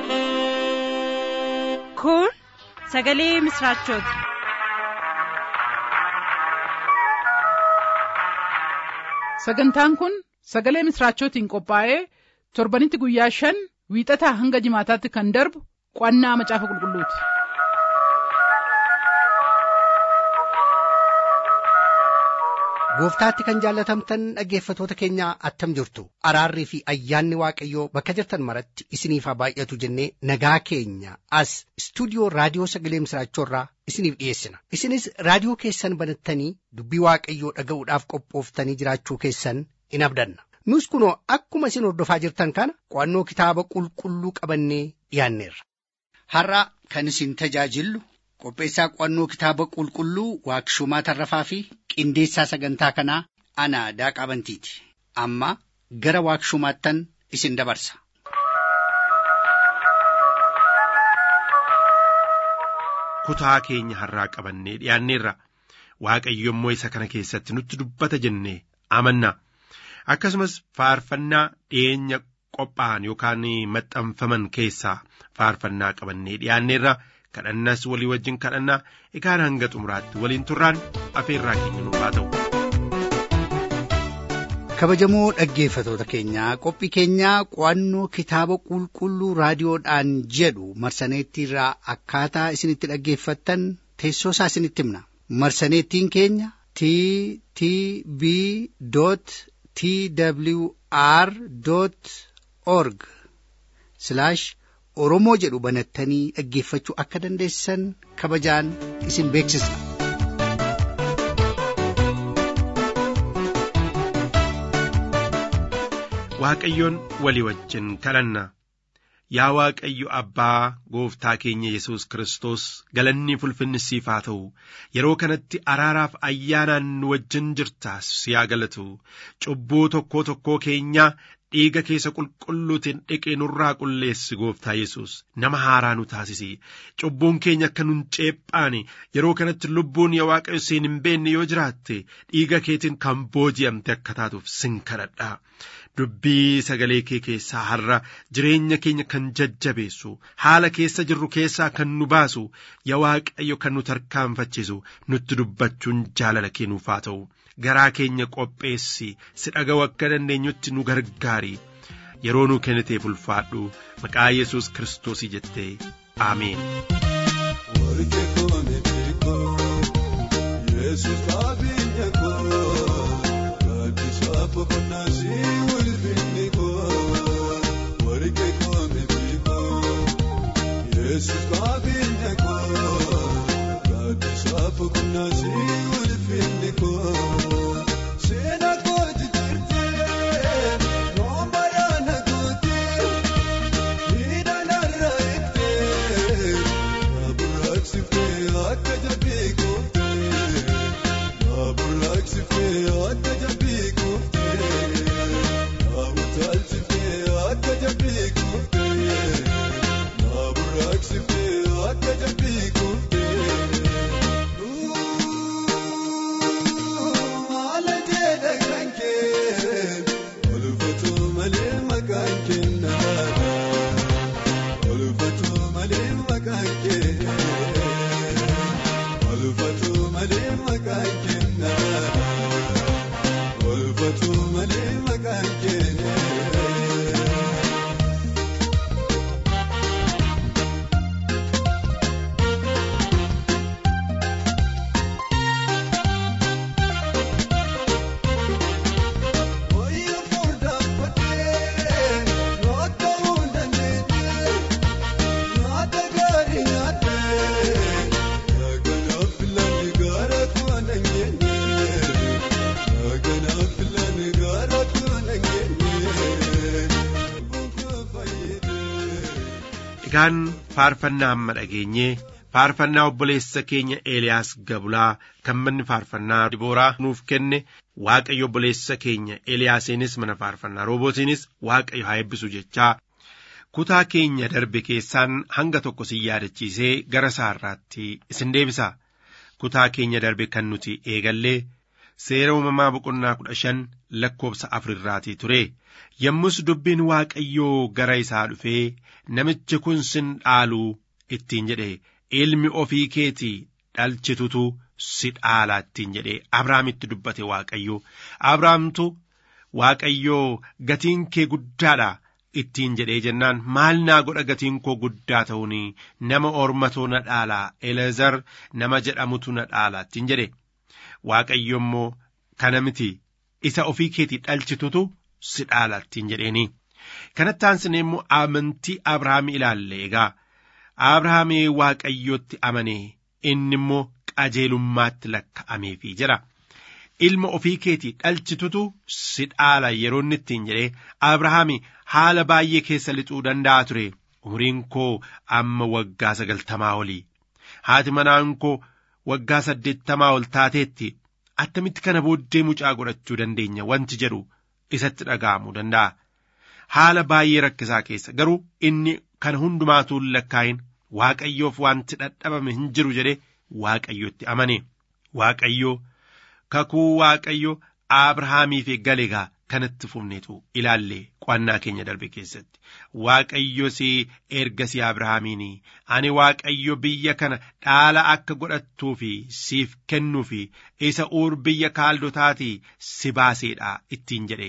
Kun sagalee misraachooti. Sagantaan kun sagalee misraachootiin qophaa'ee torbanitti guyyaa shan wiixataa hanga jimaataatti kan darbu qo'annaa macaafa qulqulluuti. Gooftaatti kan jaallatamtan dhaggeeffatoota keenya attam jirtu araarrii fi ayyaanni waaqayyoo bakka jirtan maratti isiniif haa baay'atu jennee nagaa keenya as istuudiyoo raadiyoo sagalee misraachoorraa isiniif dhiyeessina isinis raadiyoo keessan banattanii dubbii waaqayyoo dhaga'uudhaaf qophooftanii jiraachuu keessan in abdanna nus kunoo akkuma isin hordofaa jirtan kana qo'annoo kitaaba qulqulluu qabannee dhiyaanneerra. Har'a kan isin tajaajillu qopheessaa qo'annoo kitaaba qulqulluu waaqshumaa tarrafaa fi qindeessaa sagantaa kanaa ana daaqaa bantiiti amma gara waaqshumaattan isin dabarsa. kutaa keenya har'aa qabannee dhiyaanneerra waaqayyo immoo isa kana keessatti nutti dubbata jennee amanna akkasumas faarfannaa dhiyeenya qophaa'an yookaan maxxanfaman keessaa faarfannaa qabannee dhiyaanneerra kadhannas walii wajjin kadhannaa egaan hanga xumuraatti waliin turraan afeerraa keenya nuuf haa ta'u. kabajamoo dhaggeeffatoota keenyaa qophii keenyaa qo'annoo kitaaba qulqulluu raadiyoodhaan jedhu marsaneettiirraa akkaataa isinitti dhaggeeffattan teessoo isaa isinitti himna marsaneettiin keenya t t b t w r org oromoo jedhu banattanii dhaggeeffachuu akka dandeessan kabajaan isin beeksisna. Waaqayyoon walii wajjin kadhanna yaa Waaqayyo Abbaa gooftaa keenya Yesuus Kiristoos galanni ulfinni siif haa ta'u yeroo kanatti araaraaf ayyaanaan nu wajjin jirtaas si haa galatu cubbuu tokkoo tokkoo keenyaa dhiiga keessa qulqulluutiin dhiqee nurraa qulleessi gooftaa Yesuus nama haaraa nu taasisi cubbuun keenya akka nun ceephaane yeroo kanatti lubbuun yaa Waaqayyo siin hin beenne yoo jiraatte dhiiga keetiin kan booji'amte akka taatuuf sin kadhadha. dubbii sagalee kee keessaa har'a jireenya keenya kan jajjabeessu haala keessa jirru keessaa kan nu baasu yaa waaqayyo kan nu tarkaanfachiisu nutti dubbachuun jaalala kee nuuf haa ta'u garaa keenya qopheessi si dhaga'u akka dandeenyutti nu gargaari yeroo nu kenniteef ulfaadhu maqaa yesus kiristoosii jettee aameen. Yesus qabeenya koo gaaddisa boqonnaa ulfinni koo seena koo jijjiirtee nooma yaana kootee hidhanarra eegtee naaburaaqsiftee akka jabbii gooftee naaburaaqsiftee akka jabbii gooftee naawutaalchiftee akka jabbii gooftee. Akka jabbii kuftee maala jedha kan kee olfatu malee maqaan kennaa olfatu malee maqaan kee olfatu malee maqaan kennaa olfatu malee maqaan kennaa. Egaan faarfannaa amma dhageenyee faarfannaa obboleessa keenya Eeliyaas Gabulaa kan manni faarfannaa Dibooraa nuuf kenne Waaqayyo obboleessa keenya Eeliyaasiinis mana faarfannaa roobootiinis Waaqayyo haa eebbisu jechaa kutaa keenya darbe keessaan hanga tokko sin yaadachiisee gara saarraatti isin deebisa kutaa keenya darbe kan nuti eegallee seera uumamaa boqonnaa kudha shan lakkoobsa afurirraatii ture yommus dubbiin waaqayyoo gara isaa dhufee namichi kun sin dhaaluu ittiin jedhe ilmi ofii keetii dhalchitutu si dhaalaa ittiin jedhe abrahaamitti dubbate waaqayyoo abrahaamtu waaqayyoo gatiin kee guddaadha ittiin jedhee jennaan maal naa godha gatiin koo guddaa ta'uun nama ormatoo na dhaalaa eleezar nama jedhamutu na dhaalaa ittiin jedhe waaqayyo immoo kana miti isa ofii keetii dhalchitutu si dhaala ittiin jedheeni kanatti aansine immoo amantii abrahaam ilaalle egaa abrahaam waaqayyotti amane inni immoo qajeelummaatti lakka'ameefii jira ilma ofii keetii dhalchitutu si dhaala yeroo inni ittiin jedhee abrahaam haala baay'ee keessa lixuu danda'a ture umriin koo amma waggaa sagaltamaa olii haati manaan koo waggaa saddeettamaa ol taateetti attamitti kana booddee mucaa godhachuu dandeenya wanti jedhu isatti dhaga'amuu danda'a. Haala baay'ee rakkisaa keessa garuu inni kana hundumaatuu lakkaa'in waaqayyoof wanti dadhabame hin jiru jedhe waaqayyotti amane. Waaqayyoo kakuu waaqayyoo Abrahaamiif galegaa kanatti fufneetu ilaalle qo'annaa keenya darbe keessatti waaqayyos ergasii Abrahaamiin ani waaqayyo biyya kana dhaala akka godhattuu fi siif kennuu fi isa uur biyya kaaldotaatii si baaseedha ittiin jedhe.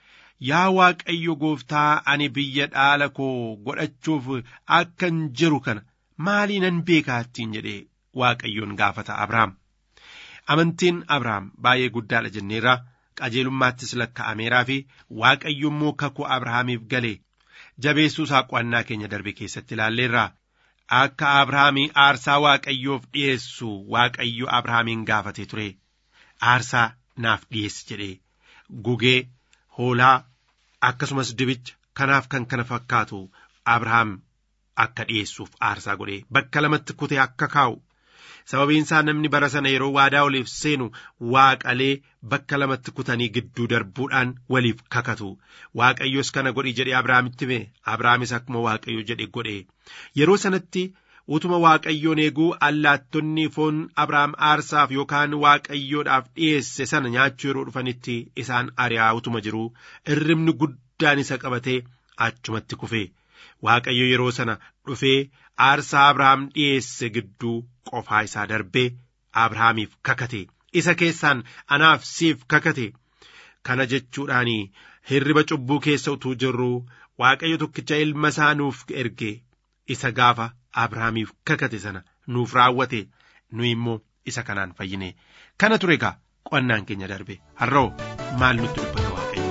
Yaa waaqayyo gooftaa ani biyya dhaala koo godhachuuf akkan jiru kana maalii nan beekaa ittiin jedhe waaqayyoon gaafata Abrahaam. Amantiin Abrahaam baay'ee guddaadha jenneerra. qajeelummaattis lakka'ameeraa fi waaqayyo immoo kakuu abrahaamiif gale jabeessuu isaa qo'annaa keenya darbe keessatti ilaalleerra akka abrahaamii aarsaa waaqayyoof dhi'eessu waaqayyo abrahaamiin gaafate ture aarsaa naaf dhi'eessi jedhee gugee hoolaa akkasumas dibicha kanaaf kan kana fakkaatu abrahaam akka dhi'eessuuf aarsaa godhee bakka lamatti kutee akka kaa'u sababiin isaa namni bara sana yeroo waadaa waliif seenu waaqalee bakka lamatti kutanii gidduu darbuudhaan waliif kakatu waaqayyos kana godhi jedhe abrahaamitti hime abrahaamis akkuma waaqayyo jedhe godhe yeroo sanatti utuma waaqayyoon eeguu allaattonni foon abrahaam aarsaaf yookaan waaqayyoodhaaf dhiyeesse sana nyaachuu yeroo dhufanitti isaan ari'aa utuma jiru irribni guddaan isa qabatee achumatti kufe waaqayyo yeroo sana dhufee aarsaa abrahaam dhiyeesse gidduu qofaa isaa darbee abrahaamiif kakate isa keessaan anaaf siif kakate kana jechuudhaan hirriba cubbuu keessa utuu jirru waaqayyo tokkicha ilma isaa nuuf erge isa gaafa abrahaamiif kakate sana nuuf raawwate nu immoo isa kanaan fayyine kana ture egaa qo'annaan keenya darbe har'oo maal nutti dubbata waaqayyo.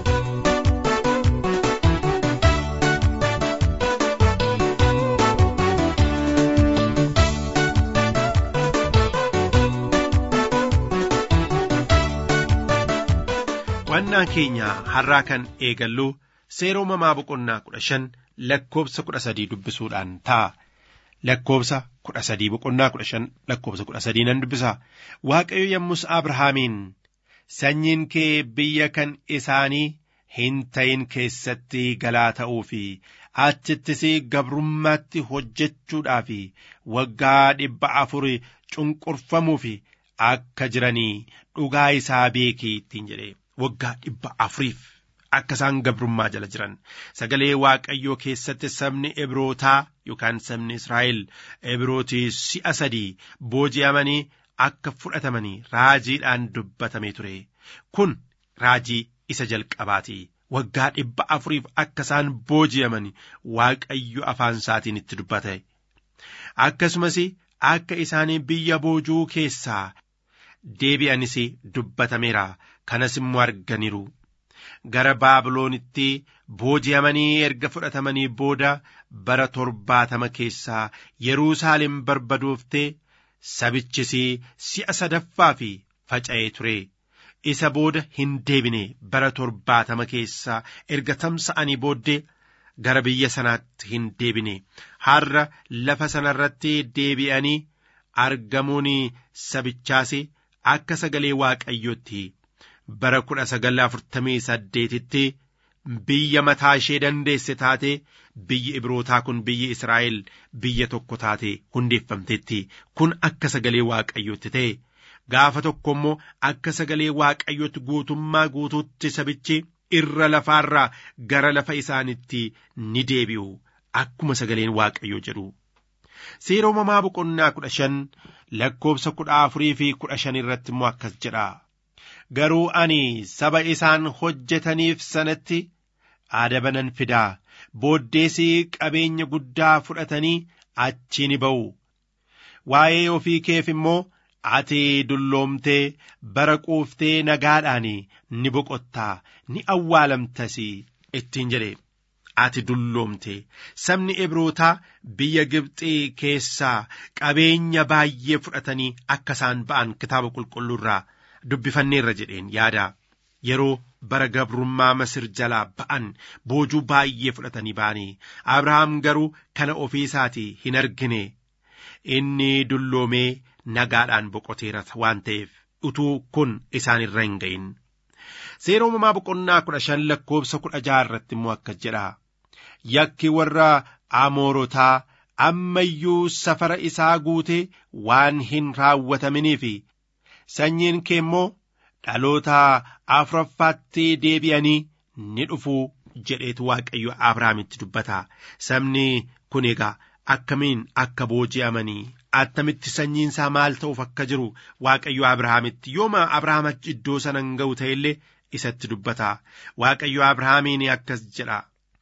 qo'annaa keenya har'aa kan eegallu seera uumamaa boqonnaa kudha shan lakkoobsa kudha sadii dubbisuudhaan ta'a. Lakkoobsa kudha sadii boqonnaa kudha shan lakkoobsa kudha sadii nan dubbisa. Waaqayyo yommus Abrahaamiin sanyiin kee biyya kan isaanii hin ta'in keessatti galaa ta'uu fi achittis gabrummaatti hojjechuudhaa fi waggaa dhibba afur cunqurfamuu fi akka jiranii dhugaa isaa beekii ittiin jedhe. waggaa dhibba afuriif akka isaan gabrummaa jala jiran sagalee waaqayyoo keessatti sabni ebrootaa yookaan sabni israa'el ebrootii si'a sadii booji'amanii akka fudhatamanii raajiidhaan dubbatamee ture kun raajii isa jalqabaati waggaa dhibba afuriif akka isaan booji'aman waaqayyo afaan isaatiin itti dubbate akkasumas akka isaanii biyya boojuu keessaa deebi'anis dubbatameera kanas immoo arganiiru gara baabiloonitti booji'amanii erga fudhatamanii booda bara torbaatama keessaa yeruusaalem barbadooftee sabichis si'a sadaffaa fi faca'ee ture isa booda hin deebine bara torbaatama keessaa erga tamsa'anii booddee gara biyya sanaatti hin deebine har'a lafa sanarratti deebi'anii argamuun sabichaas akka sagalee waaqayyootti bara kudha sagal afurtamii saddeetitti biyya mataa ishee dandeesse taate biyyi ibrootaa kun biyyi israa'el biyya tokko taate hundeeffamteetti kun akka sagalee waaqayyootti ta'e gaafa tokko immoo akka sagalee waaqayyootti guutummaa guutuutti sabichi irra lafaarraa gara lafa isaanitti ni deebi'u akkuma sagaleen waaqayyoo jedhu. Seera uumamaa boqonnaa kudha shan lakkoobsa kudha afurii fi kudha shan irratti immoo akkas jedha. Garuu ani saba isaan hojjetaniif sanatti adaba nan fidaa booddeesii qabeenya guddaa fudhatanii achi ni ba'u. Waa'ee ofii keef immoo ati dulloomtee bara quuftee nagaadhaan ni boqottaa ni awwaalamtas ittiin jedhe. Ati dulloomte sabni Ibrootaa biyya Gibxii keessaa qabeenya baay'ee fudhatanii akka isaan ba'an kitaaba qulqulluurraa dubbifanneerra jedheen yaada. Yeroo bara gabrummaa Masir jalaa ba'an boojuu baay'ee fudhatanii ba'anii Abrahaam garuu kana ofii isaatii hin argine. Inni dulloomee nagaadhaan boqoteera waan ta'eef utuu kun isaan irra hin ga'in. Seera uumamaa boqonnaa kudha shan lakkoobsa kudha jaha irratti immoo akkas jedha. Yakki warra Amoorotaa ammayyuu safara isaa guutee waan hin raawwataminiif sanyiin kee immoo dhaloota afuraffaatti deebi'anii ni dhufu jedheetu Waaqayyo Abrahaamitti dubbata. Sabni kun egaa akkamiin akka booji'amanii attamitti sanyiin isaa maal ta'uuf akka jiru Waaqayyo Abrahaamitti yooma Abrahaam achi iddoo sana hin ga'u ta'ellee isatti dubbata. Waaqayyo Abrahaamiin akkas jedha.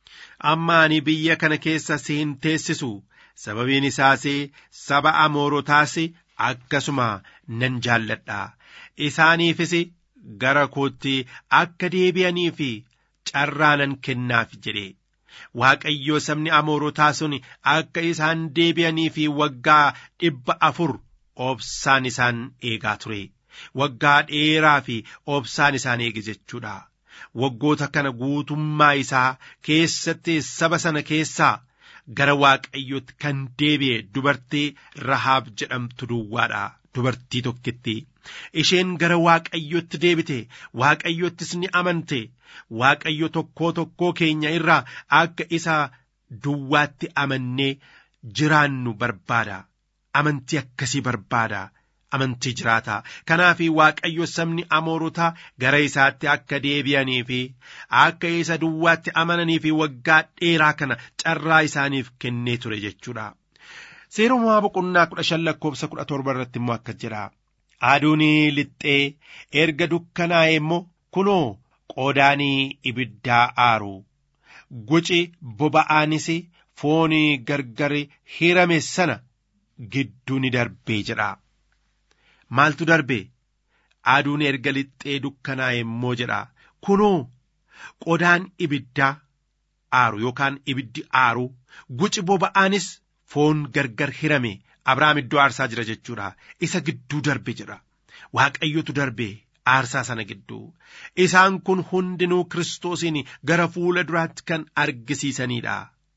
Amma ani biyya kana keessa si hin teessisu sababiin isaas saba amoorotaas akkasuma nan jaalladha. Isaaniifis gara kootti akka deebi'anii fi carraa nan kennaaf jedhe. Waaqayyo sabni amoorotaa sun akka isaan deebi'anii fi waggaa dhibba afur obsaan isaan eegaa ture. Waggaa dheeraa fi obsaan isaan eege jechuudha. Waggoota kana guutummaa isaa keessatti saba sana keessaa gara waaqayyootti kan deebi'e dubartii Rahaab jedhamtu duwwaadha. Dubartii tokkitti. Isheen gara waaqayyootti deebite waaqayyoottis ni amante waaqayyo tokkoo tokkoo keenya irraa akka isa duwwaatti amannee jiraannu barbaada. Amantii akkasii barbaada. Amantii jiraata. Kanaaf waaqayyo sabni amoorotaa gara isaatti akka deebi'anii fi akka isa duwwaatti amananii fi waggaa dheeraa kana carraa isaaniif kennee ture jechuudha. Seera uumamaa boqonnaa kudha shan lakkoofsa kudha torba irratti immoo akkas jedha. Aduun lixxee erga dukkanaa'e immoo kunoo qoodaanii ibiddaa aaru. Guci boba'aanis foon gargar hirame sana gidduu ni darbee jedha. Maaltu darbe? Aduun erga lixxee dukkanaa'e immoo jedha. Kunoo qodaan ibiddaa aaru yookaan ibiddi aaru guci boba'aanis foon gargar hirame Abrahaam iddoo aarsaa jira jechuudha. Isa gidduu darbe jedha. Waaqayyotu darbe aarsaa sana gidduu. Isaan kun hundinuu Kiristoosiin gara fuula duraatti kan argisiisanidha.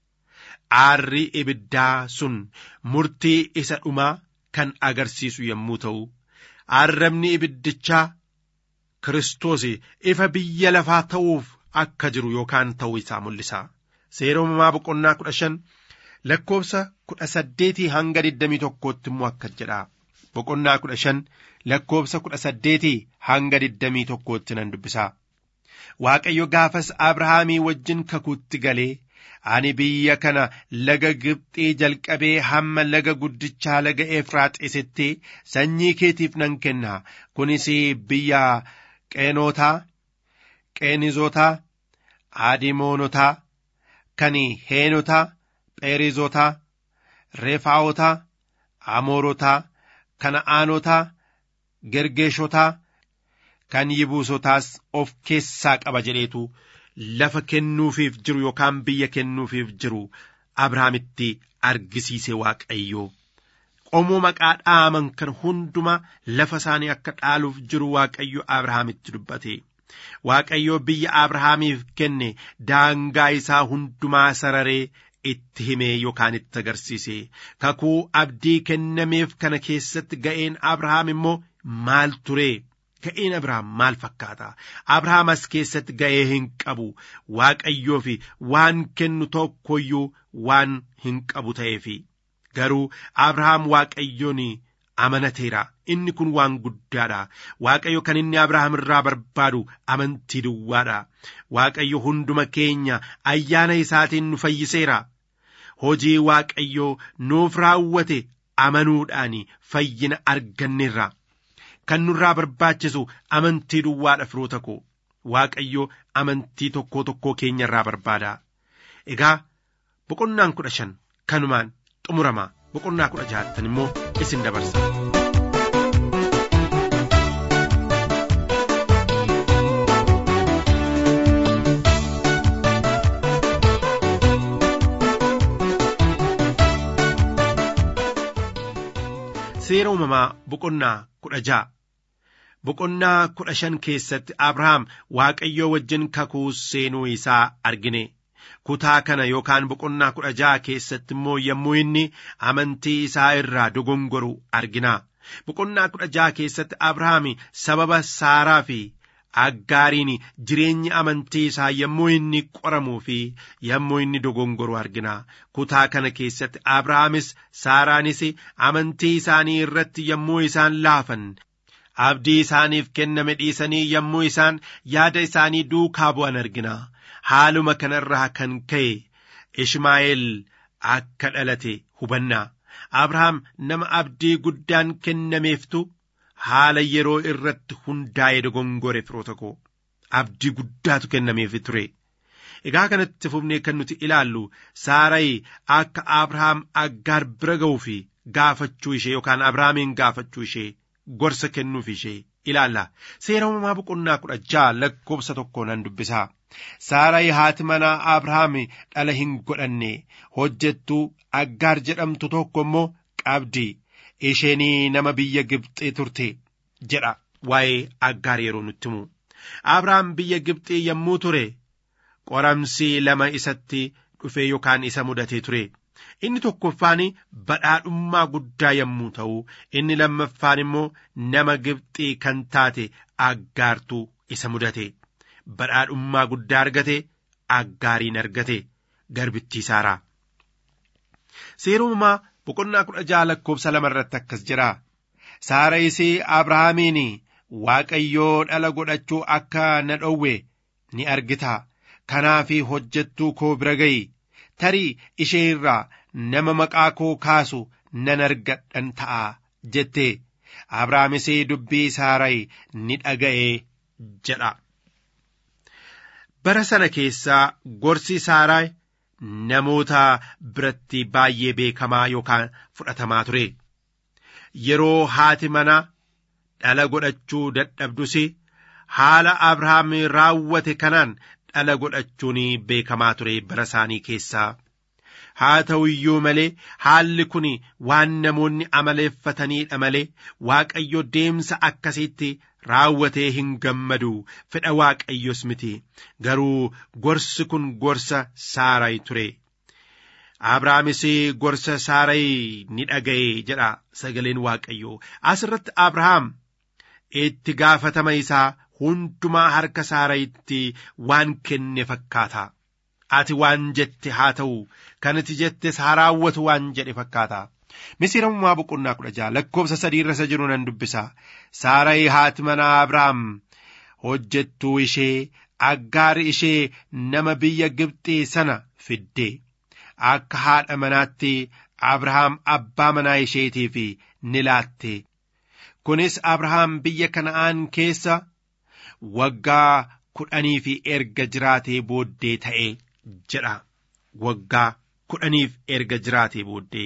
Aarri ibiddaa sun murtii isa dhumaa kan agarsiisu yommuu ta'u, arrabni ibiddichaa Kiristoos ifa biyya lafaa ta'uuf akka jiru yookaan ta'uu isaa mul'isa. Seera uumamaa boqonnaa kudha shan lakkoofsa kudha saddeetii hanga digdamii tokkootti immoo akkas jedha. Boqonnaa kudha shan lakkoofsa kudha saddeetii hanga digdamii tokkootti nan dubbisa. Waaqayyo gaafas Abrahaamii wajjin kakuutti galee ani biyya kana laga Gibxii jalqabee hamma laga guddichaa laga Efraaxiisitti sanyii keetiif nan kenna. Kunis biyya Qeenootaa, Qeenizotaa, Adimoonotaa, kan Heenotaa, Pheerizotaa, Refaa'otaa, Amoorotaa, Kana'aanotaa, Gergeeshotaa, kan Yibuusotaas of keessaa qaba jedheetu lafa kennuufiif jiru yookaan biyya kennuufiif jiru Abrahaamitti argisiise Waaqayyoo. Qomoo maqaa dhaaman kan hundumaa lafa isaanii akka dhaaluuf jiru Waaqayyo Abrahaamitti dubbate. Waaqayyo biyya Abrahaamiif kenne daangaa isaa hundumaa sararee itti himee yookaan itti agarsiise. Kakuu abdii kennameef kana keessatti ga'een Abrahaam immoo maal ture? Ga'een Abrahaam maal fakkaata? Abrahaam as keessatti ga'ee hin qabu. Waaqayyoo fi waan kennu tokkoyyuu waan hin qabu ta'eefi. Garuu Abrahaam Waaqayyoon amanateera inni kun waan guddaadha waaqayyo kan inni abrahaam irraa barbaadu amantii duwwaadha waaqayyo hunduma keenya ayyaana isaatiin nu fayyiseera hojii waaqayyo nuuf raawwate amanuudhaan fayyina arganneerra kan nurraa barbaachisu amantii duwwaadha firoota koo waaqayyo amantii tokkoo tokkoo keenya irraa barbaada egaa boqonnaan kudha shan kanumaan xumurama boqonnaa kudha jahattan immoo isin dabarsa. seera uumamaa boqonnaa kudha ja'a boqonnaa kudha shan keessatti abrahaam waaqayyoo wajjin kakuu seenuu isaa argine kutaa kana yookaan boqonnaa kudha ja'a keessatti immoo yommuu inni amantii isaa irraa dogongoru argina boqonnaa kudha ja'a keessatti abrahaam sababa saaraa fi aggaariin jireenyi amantii isaa yommuu inni qoramuu fi yommuu inni dogongoru argina kutaa kana keessatti abrahaamis saaraanis amantii isaanii irratti yommuu isaan laafan abdii isaaniif kenname dhiisanii yommuu isaan yaada isaanii duukaa bu'an argina haaluma kanarraa kan ka'e ishmaa'eel akka dhalate hubanna abrahaam nama abdii guddaan kennameeftu haala yeroo irratti hundaa'ee dogongore firoota koo abdii guddaatu kennameef ture egaa kanatti fufnee kan nuti ilaallu saarayi akka abrahaam aggaar bira ga'uu fi gaafachuu ishee yookaan abrahaamiin gaafachuu ishee gorsa kennuuf ishee ilaalla seera uumamaa boqonnaa kudha ja'a lakkoobsa tokko nan dubbisaa saarayi haati manaa abrahaam dhala hin godhanne hojjettuu aggaar jedhamtu tokko immoo qabdi isheenii nama biyya Gibxii turte jedha waa'ee aggaar yeroo nutti himu abrahaam biyya Gibxii yommuu ture qoramsi lama isatti dhufe yookaan isa mudatee ture inni tokkoffaan badhaadhummaa guddaa yommuu ta'u inni lammaffaan immoo nama Gibxii kan taate aggaartu isa mudate badhaadhummaa guddaa argate aggaariin argate garbittii saaraa seera uumamaa boqonnaa kudha ja'a lakkoobsa lama irratti akkas jira saara isii abrahaamiin waaqayyoo dhala godhachuu akka na dhowwe ni argita kanaaf hojjettuu koo bira ga'i tarii ishee irraa nama maqaa koo kaasu nan argadhan ta'a jette abrahaamis dubbii saarayi ni dhaga'e jedha bara sana keessaa gorsi saaraa namoota biratti baay'ee beekamaa yookaan fudhatamaa ture yeroo haati mana dhala godhachuu dadhabdus haala abrahaam raawwate kanaan dhala godhachuun beekamaa ture bara isaanii keessaa haa ta'u iyyuu malee haalli kun waan namoonni amaleeffataniidha malee waaqayyo deemsa akkasiitti raawwatee hin gammadu fedha waaqayyos miti garuu gorsi kun gorsa saarayi ture abrahaamis gorsa saarayi ni dhaga'e jedha sagaleen waaqayyo asirratti abrahaam itti gaafatama isaa hundumaa harka saarayitti waan kenne fakkaata ati waan jette haa ta'u kanati jettes haa raawwatu waan jedhe fakkaata misiramumaa boqonnaa kudha ja'a lakkoobsa sadii irra isa jiru nan dubbisa saarayi haati manaa abrahaam hojjettuu ishee aggaar ishee nama biyya Gibxii sana fidde akka haadha manaatti abrahaam abbaa manaa isheetiif ni laatte kunis abrahaam biyya kana'aan keessa waggaa kudhaniif erga jiraatee booddee ta'e jedha waggaa kudhaniif erga jiraatee booddee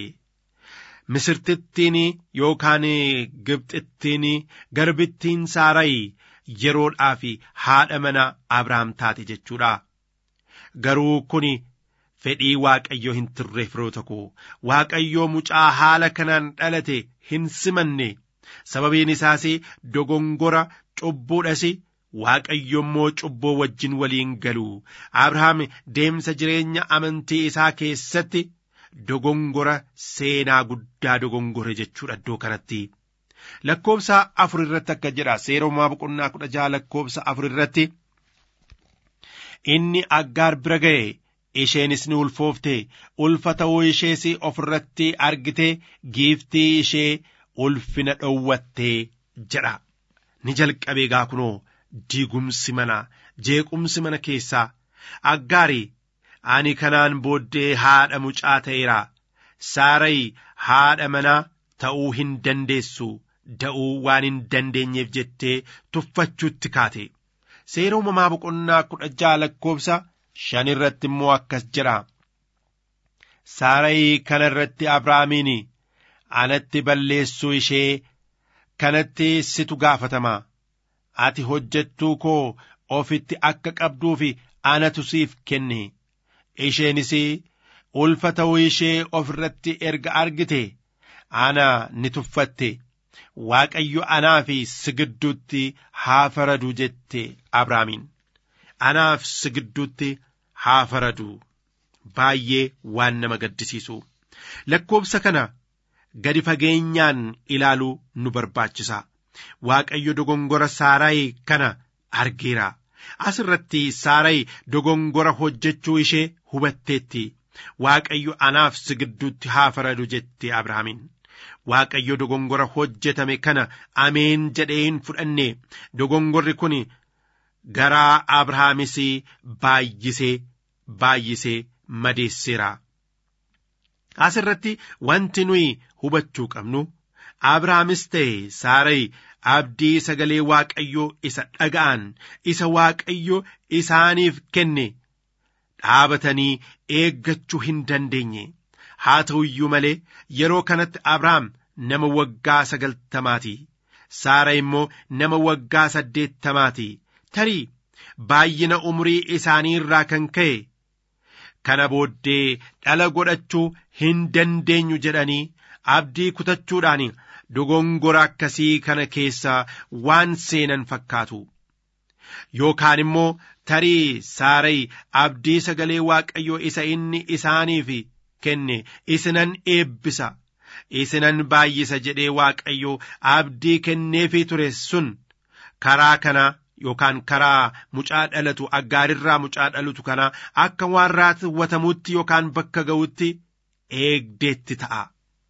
misirtittiin yookaan gibxittiin garbittiin saarayi yeroodhaaf haadha mana abrahaam taate jechuudha garuu kun fedhii waaqayyoo hin turre firoota koo waaqayyoo mucaa haala kanaan dhalate hin simanne sababiin isaas dogongora cubbuudhas waaqayyo immoo cubbuu wajjin waliin galu abrahaam deemsa jireenya amantii isaa keessatti dogongora seenaa guddaa dogongore jechuudha iddoo kanatti lakkoobsa afur irratti akka jedha seeromaa boqonnaa kudha jaha lakkoobsa afur irratti inni aggaar bira ga'e isheenis ni ulfoofte ulfa ta'uu ishees of irratti argite giiftii ishee ulfina dhowwattee jedha ni jalqabee gaa kunoo diigumsi mana jeequmsi mana keessaa aggaarii ani kanaan booddee haadha mucaa ta'eera saarayi haadha manaa ta'uu hin dandeessu da'uu waan hin dandeenyeef jettee tuffachuutti kaate seera uumamaa boqonnaa kudha ja'a lakkoofsa shan irratti immoo akkas jedha saarayi kana irratti abrahaamiin anatti balleessuu ishee kanatti situ gaafatama ati hojjettuu koo ofitti akka qabduufi anatu siif kenne isheenis ulfa ta'uu ishee of irratti erga argite ana ni tuffatte waaqayyo anaa fi si gidduutti haa faradu jette abrahaamiin anaaf si gidduutti haa faradu baay'ee waan nama gaddisiisu lakkoofsa kana gadi fageenyaan ilaaluu nu barbaachisa waaqayyo dogongora saarayi kana argeera as irratti saarayi dogongora hojjechuu ishee hubatteetti waaqayyo anaaf si gidduutti haa faradu jette abrahaamiin waaqayyo dogongora hojjetame kana ameen jedhee hin fudhanne dogongorri kun garaa abrahaamis baay'isee baay'isee madeesseera. As irratti wanti nuyi hubachuu qabnu Abrahaamis ta'e Saarayi abdii sagalee Waaqayyoo isa dhaga'an isa Waaqayyo isaaniif kenne dhaabatanii eeggachuu hin dandeenye. Haa ta'u iyyuu malee yeroo kanatti Abrahaam nama waggaa sagaltamaati. Saara immoo nama waggaa saddeettamaati. Tarii baay'ina umurii isaanii irraa kan ka'e kana booddee dhala godhachuu hin dandeenyu jedhanii abdii kutachuudhaan dogongora akkasii kana keessa waan seenan fakkaatu. Yookaan immoo tarii Saarayi abdii sagalee Waaqayyoo isa inni isaaniif kenne isinan eebbisa. isinan baay'isa jedhee waaqayyo abdii kenneefii ture sun karaa kana yookaan karaa mucaa dhalatu aggaarirraa mucaa dhalatu kana akka waan raawwatamutti yookaan bakka ga'utti eegdeetti ta'a.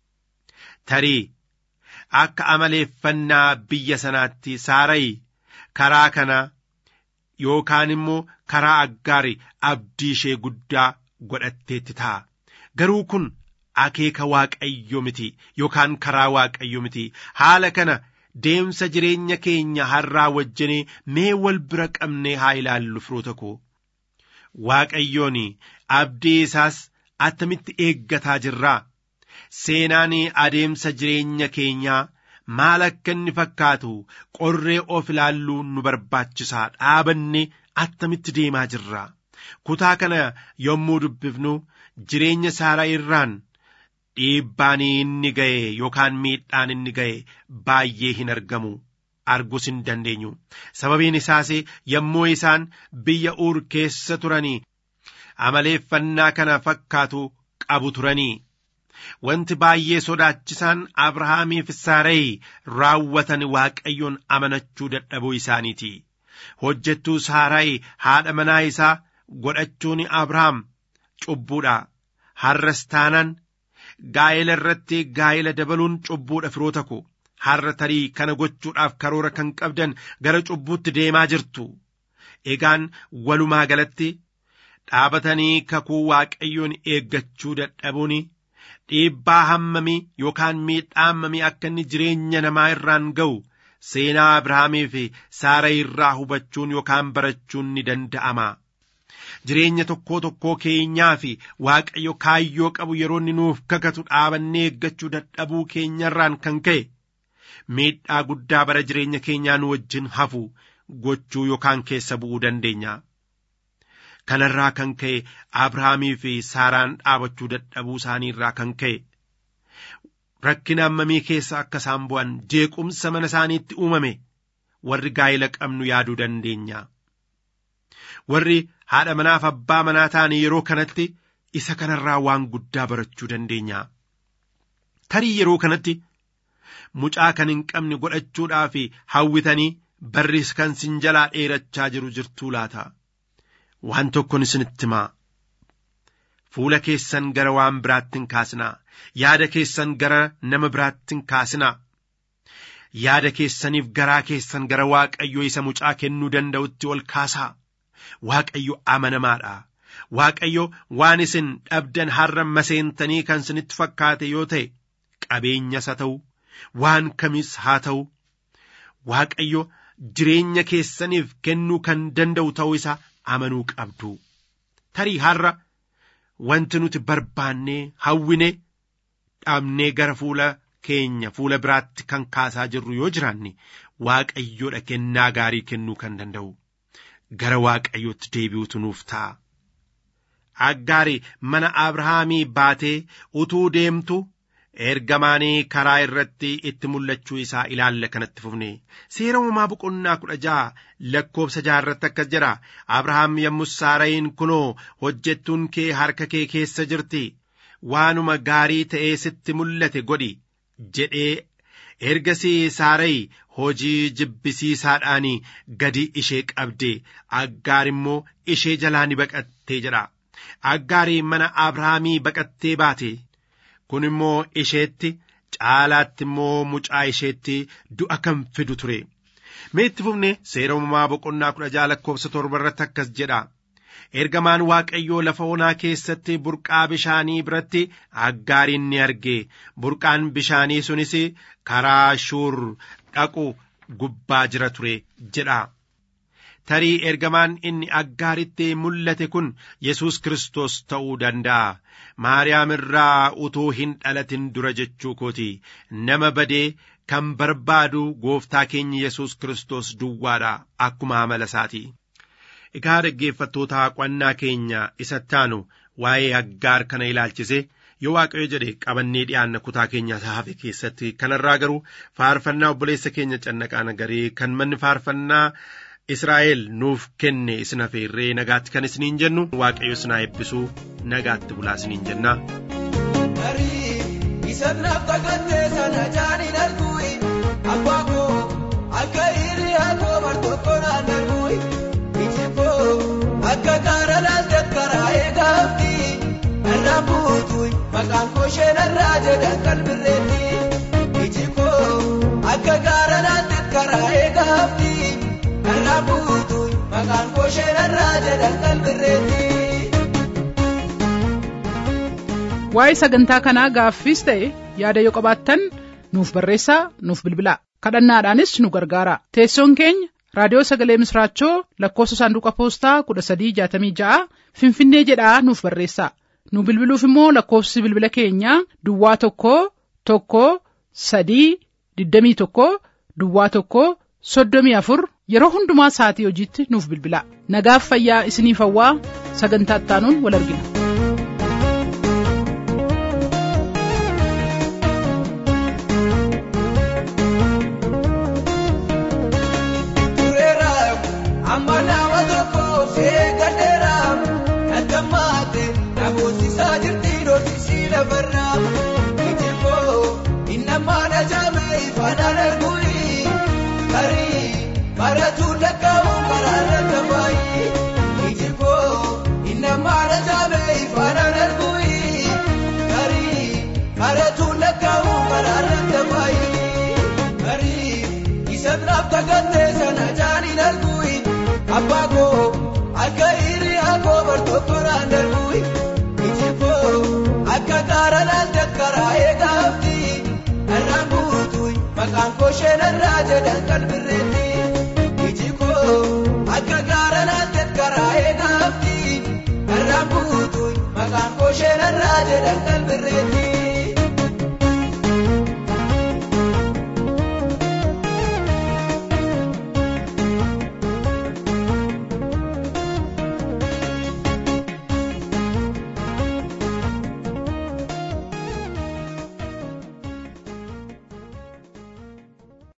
Tarii akka amaleeffannaa biyya sanaatti saarayi karaa kana yookaan immoo karaa aggaari abdii ishee guddaa godhatteetti ta'a. Garuu kun akeeka waaqayyo miti yookaan karaa waaqayyo miti haala kana deemsa jireenya keenya har'aa wajjinii mee wal bira qabnee haa ilaallu firoota koo waaqayyoon abdii isaas attamitti eeggataa jirraa seenaan adeemsa jireenya keenyaa maal akka inni fakkaatu qorree of ilaalluu nu barbaachisaa dhaabanne attamitti deemaa jirraa kutaa kana yommuu dubbifnu jireenya saaraa irraan dhiibbaan inni ga'e yookaan miidhaan inni ga'e baay'ee hin argamu arguus hin dandeenyu sababiin isaas yommuu isaan biyya uur keessa turanii amaleeffannaa kana fakkaatu qabu turanii wanti baay'ee sodaachisaan abrahaamiif saarayi raawwatan waaqayyoon amanachuu dadhabuu isaaniiti hojjettuu saarayi haadha manaa isaa godhachuun abrahaam cubbuudha har'as taanaan gaa'ela irratti gaa'ela dabaluun cubbuudha firoota koo har'a tarii kana gochuudhaaf karoora kan qabdan gara cubbuutti deemaa jirtu egaan walumaa galatti dhaabatanii kakuu waaqayyoon eeggachuu dadhabuun dhiibbaa hammamii yookaan miidhaa hammamii akka inni jireenya namaa irraan ga'u seenaa abrahaamii fi saara irraa hubachuun yookaan barachuun ni danda'ama. jireenya tokkoo tokkoo keenyaa fi waaqayyo kaayyoo qabu yeroo inni nuuf kakatu dhaabannee eeggachuu dadhabuu keenyarraan kan ka'e miidhaa guddaa bara jireenya keenyaa nu wajjin hafu gochuu yookaan keessa bu'uu dandeenya. Kanarraa kan ka'e Abrahaamii fi Saaraan dhaabachuu dadhabuu isaanii irraa kan ka'e rakkina hammamii keessa akka isaan bu'an jeequmsa mana isaaniitti uumame warri gaa'ila qabnu yaaduu dandeenya. warri haadha manaaf abbaa manaa ta'an yeroo kanatti isa kanarraa waan guddaa barachuu dandeenya. Tarii yeroo kanatti mucaa kan hin qabne godhachuudhaaf hawwitanii barris kan sin jalaa dheerachaa jiru jirtuu laata. Waan tokkon isinitti himaa. Fuula keessan gara waan biraatti hin kaasinaa. Yaada keessan gara nama biraatti hin kaasinaa. yaada keessaniif garaa keessan gara waaqayyo isa mucaa kennuu danda'utti ol kaasaa waaqayyo amanamaadha waaqayyo waan isin dhabdan har'a maseentanii kan isinitti fakkaate yoo ta'e qabeenyas haa ta'u waan kamis haa ta'u waaqayyo jireenya keessaniif kennuu kan danda'u ta'uu isaa amanuu qabdu tarii har'a wanti nuti barbaannee hawwine dhabnee gara fuula keenya fuula biraatti kan kaasaa jirru yoo jiraanne waaqayyoodha kennaa gaarii kennuu kan danda'u gara waaqayyootti deebi'utu nuuf ta'a. Aggaari mana Abrahaamii baatee utuu deemtu ergamaanii karaa irratti itti mul'achuu isaa ilaalla kanatti fufne seera uumamaa boqonnaa kudha ja'a lakkoofsa jaha irratti akkas jedha Abrahaam yommus saarayin kunoo hojjettuun kee harka kee keessa jirti waanuma gaarii ta'ee sitti mul'ate godhi jedhee ergasii saarayi hojii jibbisiisaadhaan gadi ishee qabde aggaar immoo ishee jalaa ni baqattee jedha aggaarii mana abrahaamii baqattee baate kun immoo isheetti caalaatti immoo mucaa isheetti du'a kan fidu ture meetti fufne seera uumamaa boqonnaa kudha jaha lakkoofsa torba irratti akkas jedha ergamaan waaqayyoo lafa onaa keessatti burqaa bishaanii biratti aggaariin ni arge burqaan bishaanii sunis karaa shuur dhaqu gubbaa jira ture jedha tarii ergamaan inni aggaaritti mul'ate kun yesus kristos ta'uu danda'a maariyaam irraa utuu hin dhalatin dura jechuu kooti nama badee kan barbaadu gooftaa keenya yesus kristos duwwaadha akkuma amala isaati egaa dhaggeeffattoota qo'annaa keenya isa taanu waa'ee aggaar kana ilaalchise yoo waaqayyo jedhe qabannee dhiyaanna kutaa keenya hafe keessatti kanarraa garuu faarfannaa obboleessa keenya cannaqaa nagarii kan manni faarfannaa Israa'el nuuf kenne isin hafeerree nagaatti kan isiniin jennu waaqayyo isin haa eebbisuu nagaatti bulaa isiniin jenna. Isan naaf takattee sana jaaniin argui abbaa koo akka hiriyaa koo bartootoo naan argui iji koo akka gaara laaltee karaa eegaafti irraa buutuun maqaan koo isheen irraa jedhan qalbirreetti iji koo akka gaara laaltee karaa eegaafti. irraa buutuun maqaan koo isheen irraa jedhan qalbirreetti. Waa'ee sagantaa kanaa gaaffiis ta'e yaada yoo qabaattan nuuf barreessaa nuuf bilbilaa kadhannaadhaanis nu gargaara teessoon keenya raadiyoo sagalee misraachoo lakkoofsa saanduqa poostaa kudha sadii jaatamii ja'a finfinnee jedhaa nuuf barreessaa nu bilbiluuf immoo lakkoofsi bilbila keenyaa duwwaa tokko tokko sadii digdamii tokko duwwaa tokko soddomii afur yeroo hundumaa sa'atii hojiitti nuuf bilbilaa nagaaf fayyaa isiniif hawwaa sagantaa ittaanuun wal argina. Amma nama tokko seegadeera nagamaate namoosisaa jirti dhoosisii lafarraa iji koo innamaan ajaa'ame ifaanaan argui tarii baratu lakkaa'u karaa lakkafaayi iji koo innamaan ajaa'ame ifaanaan argui tarii baratu lakkaa'u karaa lakkafaayi tarii isa biraaf tagattee sana jaaniin argui. abbaa koo akka hiriyaa koo bartootoo naan argui iji koo akka gaara laaltee karaa eegaafti irraa buutuun maqaan koo isheen irraa jedhan qalbirreetti iji koo akka gaara laaltee karaa eegaafti irraa buutuun maqaan koo isheen irraa jedhan qalbirreetti.